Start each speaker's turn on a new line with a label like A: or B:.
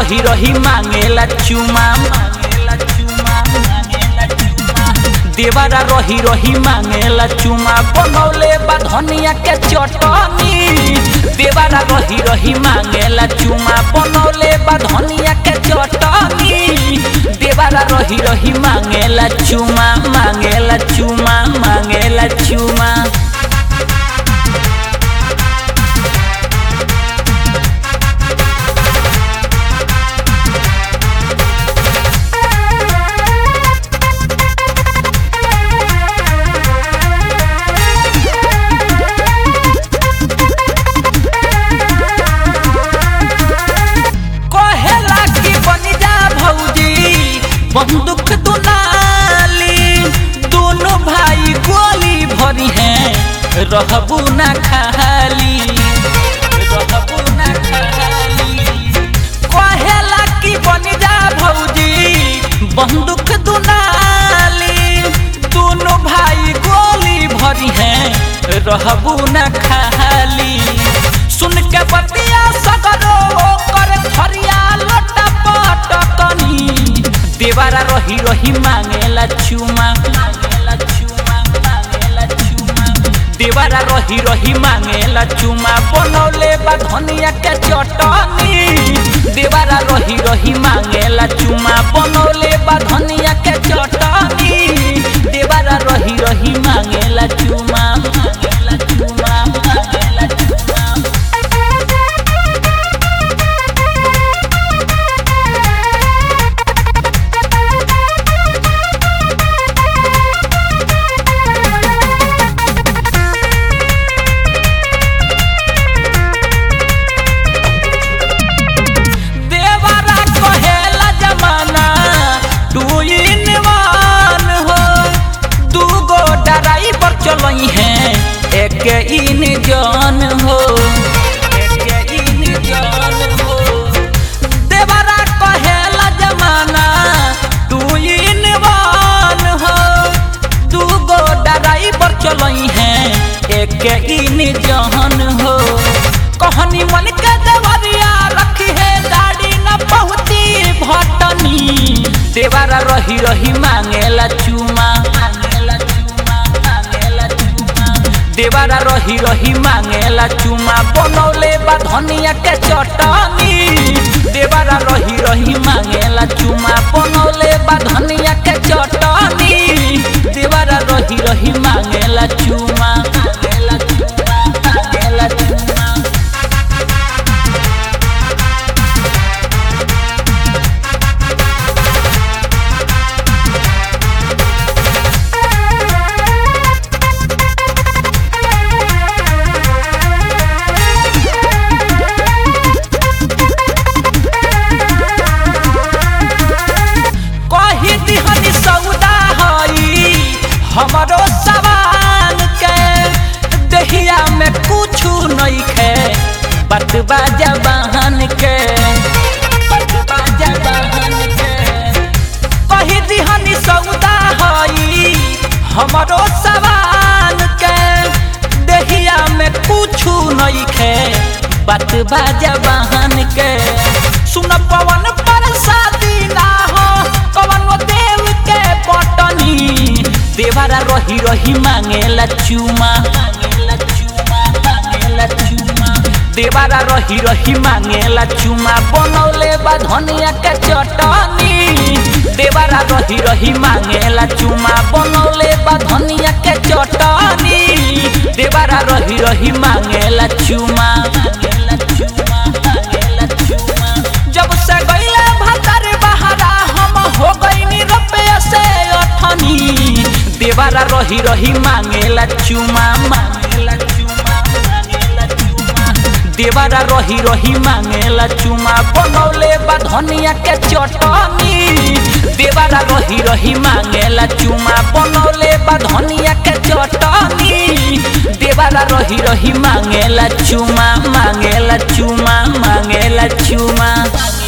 A: रही रही मांगेला चुमा मांगेला चुमा मांगेला चुमा देवारा रही रही मांगेला चुमा बनौले बा धनिया के चटनी देवारा रही रही मांगेला चुमा बनौले बा धनिया के चटनी देवारा रही रही मांगेला चुमा मांगेला चुमा मांगेला चुमा कहेला कि बन जा भौजी बंदूक दुनाली दोनों भाई गोली भरी हैं रहबू ना खाली रहबू ना खाली कहेला कि बन जा भौजी बंदूक दुनाली दोनों भाई गोली भरी हैं रहबू ना खाली सुन के बतिया सगरो कर थरिया लोटा पटकनी देवारा रही रही मांगेला चुमा मांगेला चुमा मांगेला चुमा देवारा रही रही मांगेला चुमा बनौले बा धनिया के चटनी देवारा रही रही मांगेला चुमा बनौले बा धनिया के चटनी देवारा रही रही मांगेला चुमा मांगेला चुमा मांगेला चुमा देवारा कहेला जमाना टू इन वन हो दूगो ड्राइवर चलई हैं एक इन जन हो एक इन जन हो देवारा कहेला जमाना टू इन वन हो दूगो ड्राइवर चलई हैं एक इन जहन हो कहनी मन के देवरिया रखी है गाड़ी न पहुँची भटनी देवारा रही रही मांगेला चुमा मांगेला चुमा मांगेला चुमा देवारा रही रही मांगेला चुमा बनौले बा धनिया के चटनी देवारा रही रही मांगेला चुमा बनौले बा धनिया के चटनी देवारा रही रही मांगेला चुमा मांगेला चुमा मांगेला चुमा कही दिहनी सौदा हई हमरो सवाल के दहिया में कुछ नहीं खे बतबा जबान के बतबा जबान के कही दिहनी सौदा हई हमरो सवाल के दहिया में कुछ नहीं खे बतबा जबान के सुन पवन पर शादी ना हो कवन देव के पटनी देवारा रही रही मांगेला चुमा मांगेला चुमा मांगेला चुमा देवारा रही रही मांगेला चुमा बनौले बा धनिया के चटनी देवारा रही रही मांगेला चुमा बनौले बा धनिया के चटनी देवारा रही रही मांगेला चुमा मांगेला चुमा मांगेला चुमा जब से गईले भतर बहारा हम हो गईनी रुपया से अठनी देवारा रही रही मांगेला चुमा मांगेला चुमा मांगेला चुमा देवारा रही रही मांगेला चुमा बनौले बा धनिया के चटनी देवारा रही रही मांगेला चुमा बनौले बा धनिया के चटनी देवारा रही रही मांगेला चुमा मांगेला चुमा मांगेला चुमा